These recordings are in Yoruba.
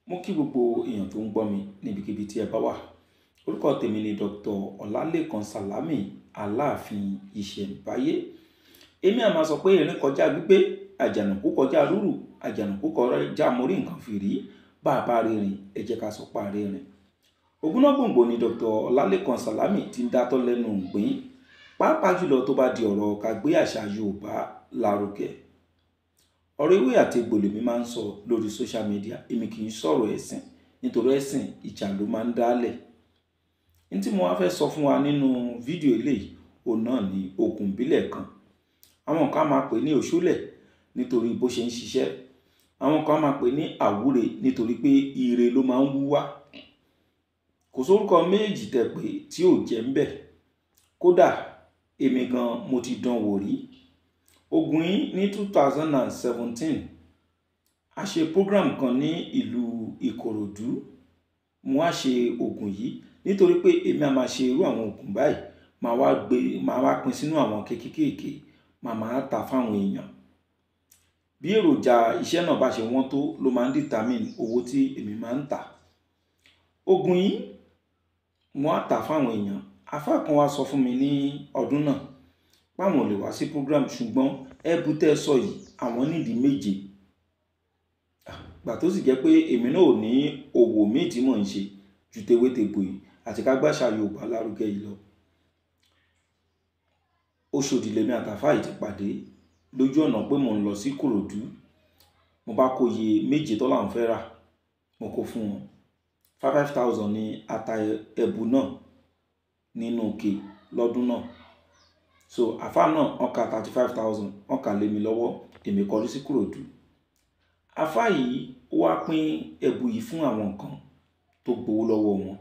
mo kí gbogbo èèyàn tó ń gbọ́ mi níbikíbi tí ẹ bá wà orúkọ tèmi ni dr ọlálẹ́kan sálámì aláàfin ìṣẹ̀ǹbáyé èmi àmà sọ pé erin kọjá gbígbé àjànàkú kọjá rúrù àjànàkú kọjá mórí nǹkan fìrí bá a bá rìnrìn ẹ jẹ́ ká sọ pa rìnrìn ògúnná gbòǹgbò ni dr ọlálẹ́kan sálámì ti ń dátọ́ lẹ́nu gbìn pàápàá jùlọ tó bá di ọ̀rọ̀ ká gbé àṣà yorùbá lárugẹ ọ̀rọ̀ ewé àti egbò lèmi máa ń sọ lórí social media èmi kì í sọ̀rọ̀ ẹ̀sìn nítorí ẹ̀sìn ìjà ló máa ń dálẹ̀ ní tí mo wá fẹ́ sọ fún wa nínú fídíò eléyìí òun náà ni oògùn ìbílẹ̀ kan àwọn kan máa pè ní òṣùlẹ̀ nítorí bó ṣe ń ṣiṣẹ́ àwọn kan máa pè ní àwúre nítorí pé ire ló máa ń wú wá kò sórúkọ méjì tẹ pé tí ò jẹ́ ń bẹ̀ kódà èmi gan mo ti dán wò rí ogun yìí ní two thousand and seventeen a ṣe program kan ní ìlú ìkòròdú mo wá ṣe oògùn yìí nítorí pé èmi a máa ṣe irú àwọn oògùn báyìí máa wá gbé máa wá pín sínú àwọn kékékèké máa máa ta fáwọn èèyàn bí èròjà iṣẹ́ náà bá ṣe wọ́n tó ló máa ń determine owó tí èmi máa ń tà oògùn yìí mo á tà fáwọn èèyàn afá kan wá sọ fún mi ní ọdún náà páwọn ò lè wá sí program ṣùgbọ́n ẹbú tẹ́ sọ yìí àwọn nídìí méje gbà tó sì jẹ́ pé èmi náà ò ní òwò míì tí mò ń ṣe ju tewétegbò yìí àti ká gbàṣà Yorùbá lárugẹ yìí lọ Ọ̀ṣọ́dì lèmi àtàfà yìí ti pàdé lójú ọ̀nà pé mò ń lọ sí Kòròdú mo bá kó iye méje tó làwọn fẹ́ rà mo kó fún wọn five five thousand ní ata ẹ̀bù náà nínú òkè lọ́dún náà so àfa náà wọ́n ka thirty five thousand wọ́n kà lé mi lọ́wọ́ èmi kọrí sí Kòròdú àfa yìí ó wá pín ẹ̀bù yìí fún àwọn nǹkan tó gbowó lọ́wọ́ wọn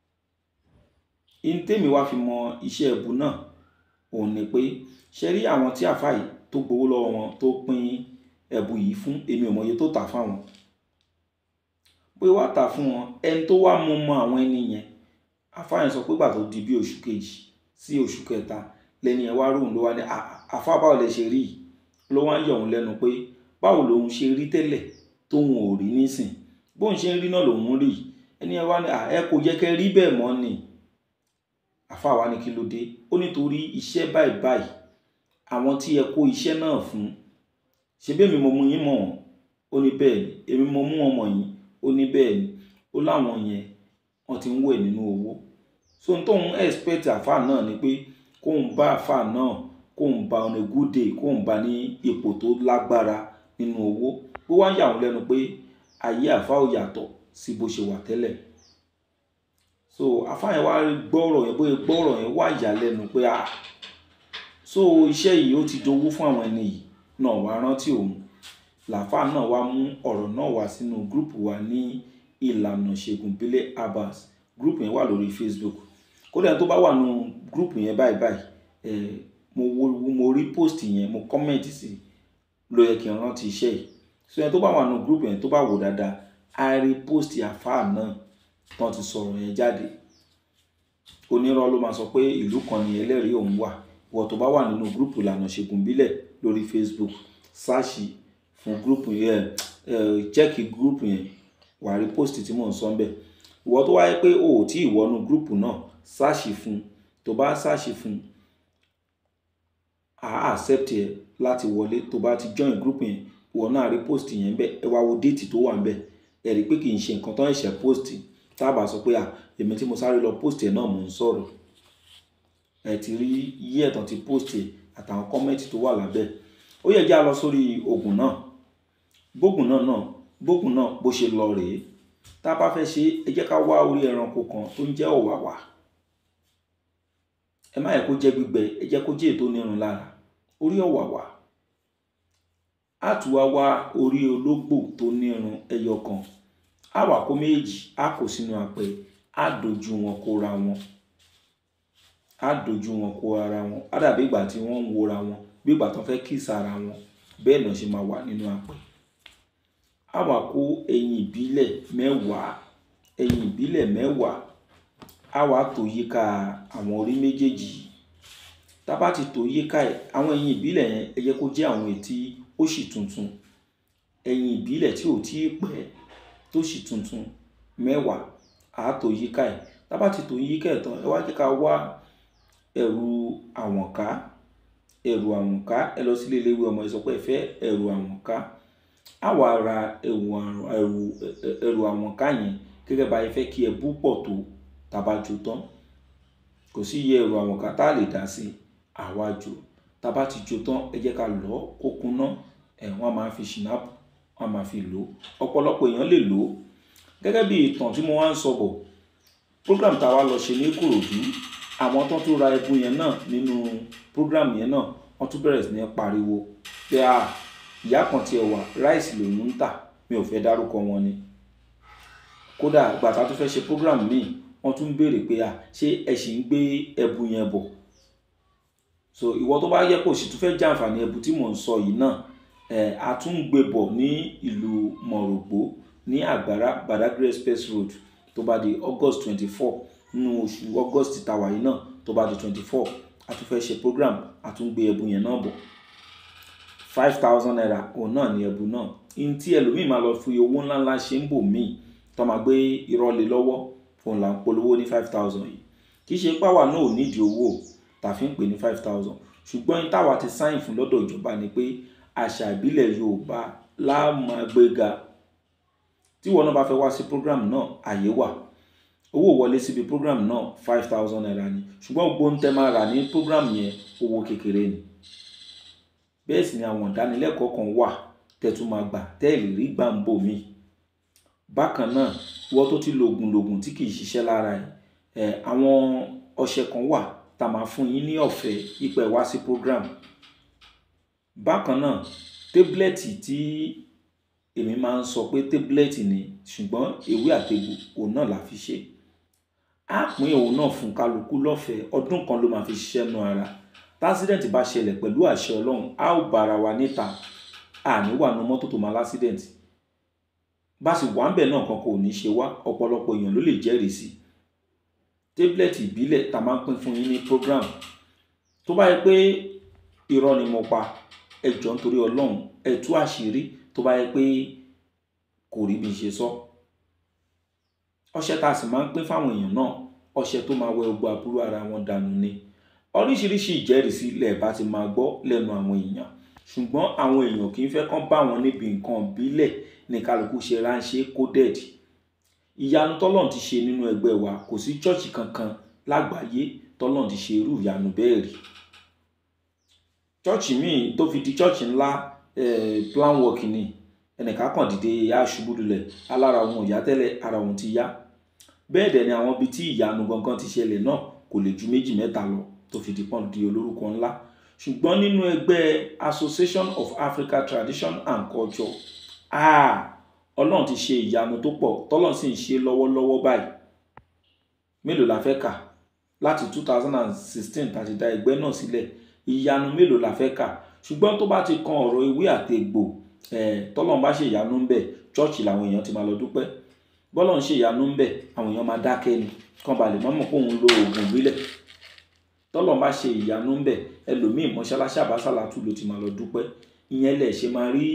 ìntèmi wá fi mọ iṣẹ́ ẹ̀bù náà òun ni pé ṣe rí àwọn tí àfa yìí tó gbowó lọ́wọ́ wọn tó pín ẹ̀bù yìí fún èmi ò mọye tó tà fáwọn pé wá tà fún wọn ẹni tó wá mú mọ àwọn ẹni yẹn àfa yẹn sọ pé gbà tó di bí oṣù kejì sí oṣù kẹta lẹ́ni ẹ̀ wá ròhùn ló wá ní àfa báwo lẹ ṣe rí yìí ló wá ń yọ̀ òun lẹ́nu pé báwo lòun ṣe rí tẹ́lẹ̀ tóun ò rí nísìn bóun ṣe ń rí náà lòun rí ẹni ẹ̀ wá ní ẹ kò yẹ kẹ́ rí bẹ́ẹ̀ mọ́ ni àfa wa ní kí ló dé ó nítorí iṣẹ́ báyìí báyìí àwọn tí ẹ kó iṣẹ́ náà fún ṣe bẹ́ẹ̀ mi mo mú yín mọ̀ wọ́n ó ní bẹ́ẹ̀ ni èmi mo mú wọn mọ̀ yín ó ní bẹ́ẹ̀ ni ó láwọn yẹn wọ́n ti ń wẹ̀ nínú owó so n tóun expect àfa náà ni pé kóun bá àfa náà kóun bá on a good day kóun bá ní ipò tó lágbára nínú owó ó wá ń yà wọ́n lẹ́nu pé ayé àfa ò yàtọ̀ sí bó ṣe wà tẹ́lẹ̀ so àfa yẹn wá gbọ́rọ̀ yẹn bóyá gbọ́rọ̀ yẹn wá yà lẹ́nu pé ah so iṣẹ́ yìí ó ti dowó fún àwọn ẹni yìí náà wá rántí òun làfà náà wá mú ọ̀rọ̀ náà wá sínú gúrùpù wa ní ìlànà ṣègùn bílẹ̀ abas gúrùpù yẹn wà lórí facebook kódà tó bá wà nù gúrùpù yẹn báyìí báyìí ẹ mo wo mo rí post yẹn mo comment sí ló yẹ kí n rántí iṣẹ́ yìí so yẹn tó bá wà nù gúrùpù yẹn tó bá wò dáadáa a rí post àfà náà tán ti sọ̀rọ̀ yẹn jáde onírọ́ ló máa sọ pé ìlú kan ni ẹlẹ́rìí òun wà wọ́n tó bá wà nínú gúrùpù ìlànà ṣègùn bílẹ̀ lórí facebook sáàṣì fún gúrùpù yẹn chẹ́ẹ̀kì gúrùpù yẹn wà rí post tí mò ń sọ ń bẹ̀ ìwọ tó wáyé pé o ò tí ì wọnú gúrùpù náà sáàṣì fún tó bá sáàṣì fún à á accept ẹ láti wọlé tó bá ti join gúrùpù yẹn ìwọ náà rí post yẹn bẹ́ẹ̀ ẹ wá wo déètì tó wà ń bẹ̀ ẹ rí pé kì í ṣe nǹkan tó ń ṣe post tá a bá sọ pé à èmi tí mo sáré lọ post ẹ náà mò ń sọ̀rọ̀ ẹ ti rí yí ẹ̀tàn ti post ẹ̀ àtàwọn kọ́mẹ́ǹtì tó wà lábẹ́ ó yẹ jẹ́ a lọ sórí oògùn náà bóògùn náà náà bóògùn náà bó ṣe lọ rèé tá a bá fẹ́ ṣe ẹ jẹ́ ká wá orí ẹranko kan tó ń jẹ́ ọ̀wàwà ẹ má yẹ kó jẹ́ gbígbẹ ẹ jẹ́ kó jẹ́ ètò onírun lára orí ọ̀wàwà á tún wá wá orí ológbò tó nírun ẹyọ kan á wà kó méjì á kó sínú apẹ á dojú wọn kóra wọn á dojú wọn kó ara wọn á dàbí ìgbà tí wọ́n ń wora wọn bí ìgbà tó fẹ́ kíìsì ara wọn bẹ́ẹ̀ náà ṣe máa wà nínú apẹ á wà kó ẹyin ìbílẹ̀ mẹ́wàá ẹyin ìbílẹ̀ mẹ́wàá á wà tó yíká àwọn orí méjèèjì tá bá ti tó yíká ẹ̀ àwọn ẹyin ìbílẹ̀ yẹn ẹ jẹ́ kó jẹ́ àwọn ètí ó sì tuntun ẹyin ìbílẹ̀ tí ò tí ì pẹ́ tó sì tuntun mẹ́wàá àátò yíká ẹ̀ tábà ti tò yíká ẹ̀ tán ẹ wá jẹ́ ká wá ẹ̀rù àwọ̀nká ẹ̀rù àwọ̀nká ẹ lọ sílé iléèwé ọmọ ẹ sọ pé ẹ fẹ́ ẹ̀rù àwọ̀nká á wà ra ẹ̀rù ẹ̀rù ẹ̀rù àwọ̀nká yẹn gẹ́gẹ́ bá ẹ fẹ́ kí ẹ bú pọ̀ tó tàbá jò tán kò sí iye ẹ̀rù àwọ̀nká tá a lè dá sí àwa jò tàbá ti jò tán ẹ jẹ́ ká lọ́ kó kuná ẹ̀ wọ́n máa fi ṣìnáàpù wọ́n máa fi lò ó ọ̀pọ̀lọpọ̀ èèyàn lè lò ó gẹ́gẹ́ bí ìtàn tí mo wá ń sọ bọ̀ program tá a wá lọ ṣe ní Ìkòròdú àwọn tó tún ra ẹbu yẹn náà nínú program yẹn náà wọ́n tún bẹ̀rẹ̀ sí ní pariwo pé a ìyá kan tiẹ̀ wà ráìsì lòún ń tà mi ò fẹ́ dárúkọ wọn ni kódà gbàtà tó fẹ́ ṣe program míì wọ́n tún béèrè pé a ṣé ẹ sì ń gbé ẹbu yẹn bọ̀ so ìwọ tó bá yẹ kó o sì tún fẹ́ jàǹfààní ẹbu tí mò ń sọ yìí náà ẹ̀ a tún ń gbé bọ̀ ní ìlú Mọ̀rọ̀gbó ní àgbàrá Badagry express road tó bá di August twenty four nínú oṣù August tàwa yìí náà tó bá di twenty four a tún fẹ́ ṣe program a tún gbé ẹbu yẹn náà bọ̀ five thousand naira òun náà ní ẹbu náà in tí ẹlòmíì máa lọ fi owó ńláńlá ṣe ń bò míì tó máa gbé irọ́ lé lọ́wọ́ òun là ń polówó ní five thousand yìí kì í ṣe páwa náà ò nídìí owó tàfi ń pè ní five thousand ṣùgbọ́n in táwa ti sáyìn fún lọ́dọ̀ ìjọba ni pé àṣà ìbílẹ̀ Yorùbá láàmàgbéga tí wọn náà bá fẹ́ wá sí program náà àyè wà owó wọlé síbi program náà five thousand naira ni ṣùgbọ́n gbogbo ń tẹ́ máa rà ní program yẹn owó kékeré ni bẹ́ẹ̀ sì ni àwọn ìdánilẹ́kọ̀ọ́ kan wà tẹ́tún máa gbà tẹ́ẹ̀lì rí gbàǹbò mi bákan náà wọ́n tó ti lògùn lògùn tí kì í ṣiṣẹ́ lára ẹ̀ àwọn ọṣẹ kan wà tá a máa fún yín ní ọ̀fẹ́ ipò ẹ̀ wá sí program bákan náà tébúlẹ̀tì tí èmi máa ń sọ pé tébúlẹ̀tì ni ṣùgbọ́n ewé àtegbò òun náà la fi ṣe á pín òun náà fún kálukú lọ́fẹ̀ẹ́ ọdún kan ló máa fi ṣiṣẹ́ nu ara tásídẹ̀ǹtì bá ṣẹlẹ̀ pẹ̀lú àṣẹ ọlọ́run á ò bára wa níta àní wà nu mọ́tò tó máa lásídẹ̀ǹtì bá sì wà ń bẹ̀ náà kan kò ní ṣe wá ọ̀pọ̀lọpọ̀ èèyàn ló lè jẹ́rìí sí tébúlẹ̀tì ìbílẹ̀ tá a máa ń pín fún yín ní program tó bá yẹ pé irọ́ ni mo pa ẹ jọ̀ọ́ nítorí ọlọ́run ẹ tú àṣírí tó bá yẹ pé kò rí bí n ṣe sọ ọṣẹ tá a sì máa ń pín fáwọn èèyàn náà ọṣẹ tó máa wẹ gbogbo àbúrò ara wọn dànù ni oríṣiríṣi ìjẹ́rìísí lẹ̀ bá ti máa gbọ́ lẹ́nu àwọn èèyàn ṣùgbọ́n àwọn èèyàn kì í fẹ́ kán bá wọn níbi nǹkan ìbílẹ̀ ní kálukú ṣe ránṣẹ́ kódẹ̀dì ìyanu tọ́lọ́n ti ṣe nínú ẹgbẹ́ wa kò sí chọ́ọ̀chì kankan lágbàáyé tọ́lọ́n ti ṣe irú ìyanu bẹ́ẹ̀ rí chọ́ọ̀chì míì tó fi di chọ́ọ̀chì ńlá plan work ni ẹnìkan kàn dìde aṣubú lulẹ̀ alára òun ò yá tẹ́lẹ̀ ara òun ti yá bẹ́ẹ̀ dẹ̀ ni àwọn ibi tí ìyanu gangan ti ṣẹlẹ̀ náà kò lè ju méjì mẹ́ta lọ tó fi di pọ́n di olórúkọ ńlá ṣùgbọ́n nínú ẹgbẹ́ Association of Africa Tradition and Culture ah ọlọ́run ti ṣe ìyanu tó pọ̀ tọ́lọ́run sì ń ṣe lọ́wọ́lọ́wọ́ báyìí mélòó la fẹ́ kà láti two thousand and sixteen tàti dá ẹgbẹ́ náà sílẹ̀ ìyanu mélòó la fẹ́ kà ṣùgbọ́n tó bá ti kan ọ̀rọ̀ ewé àtegbò ẹ̀ tọ́lọ́run bá ṣe ìyanu ń bẹ̀ chọ́ọ̀chì làwọn èèyàn ti máa lọ dúpẹ́ bọ́lọ́run ṣe ìyanu ń bẹ̀ àwọn èèyàn máa dákẹ́ ni kán balẹ̀ mọ́mọ́ pé òun lo oògùn ìbílẹ̀ tọ́lọ́run bá ṣe ìyanu ń bẹ̀ ẹlòmíì mọ́ṣáláṣí àbásàlátù ló ti máa lọ dúpẹ́ ìyẹn lẹ̀ ṣe máa rí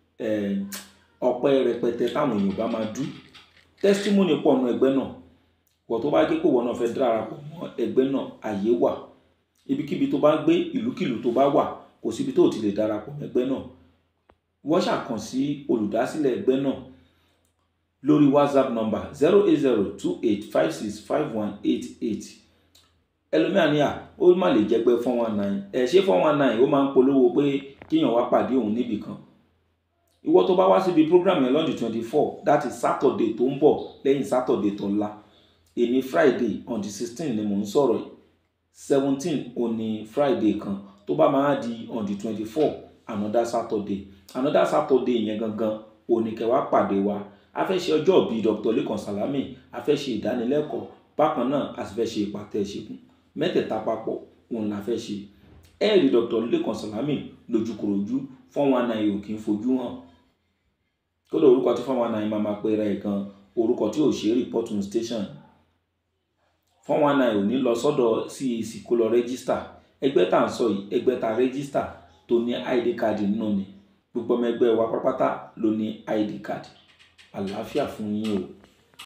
ọpẹ́ rẹpẹtẹ táwọn èèyàn bá máa dú testimony pọ̀ nù ẹgbẹ́ náà wọ́n tó bá gé kó wọ́n náà fẹ́ darapọ̀ mọ́ ẹgbẹ́ náà àyè wà ibikíbi tó bá gbé ìlúkìlú tó bá wà kò síbi tó ti lè darapọ̀ mọ́ ẹgbẹ́ náà wọ́n ṣàkàn sí olùdásílẹ̀ ẹgbẹ́ náà lórí whatsapp number zero eight zero two eight five six five one eight eight ẹlòmíà ní à ó má lè jẹ́ pé four one nine ẹ̀ ṣé four one nine ó máa ń polówó pé kíyàn wá pàdé òun níbì kan ìwọ tó bá wá síbi program yẹn lọ́dún twenty four that is saturday tó ń bọ̀ lẹ́yìn saturday tó ńlá èní friday on the sixteen ni mò ń sọ̀rọ̀ yìí seventeen òní friday kan tó bá máa di on the twenty four another saturday another saturday yẹn gangan òní kẹwàá pàdé wa a fẹ́ ṣe ọjọ́ bíi dr lekan salami a fẹ́ ṣe ìdánilẹ́kọ̀ọ́ bákan náà a sì fẹ́ ṣe ìpàtẹ ìṣègùn mẹ́tẹ̀ẹ̀ta papọ̀ òun la fẹ́ ṣe ẹ̀ẹ́dì dr lekan salami lójúkòròjú fọ́n wọn náà yóò kí n fojú hàn kódà orúkọ tí fọ́n wọn náà máa máa pera ẹ̀ gan orúkọ tí ò ṣe é reporting station fọ́n wọn náà ò ní lọ sọ́dọ̀ CAC kó lọ rẹ́gísítà ẹgbẹ́ tá à ń sọ yìí ẹgbẹ́ tá rẹ́gísítà tó ní id card nínú ni gbogbo ọmọ ẹgbẹ́ wa pátápátá ló ní id card àlàáfíà fún yín o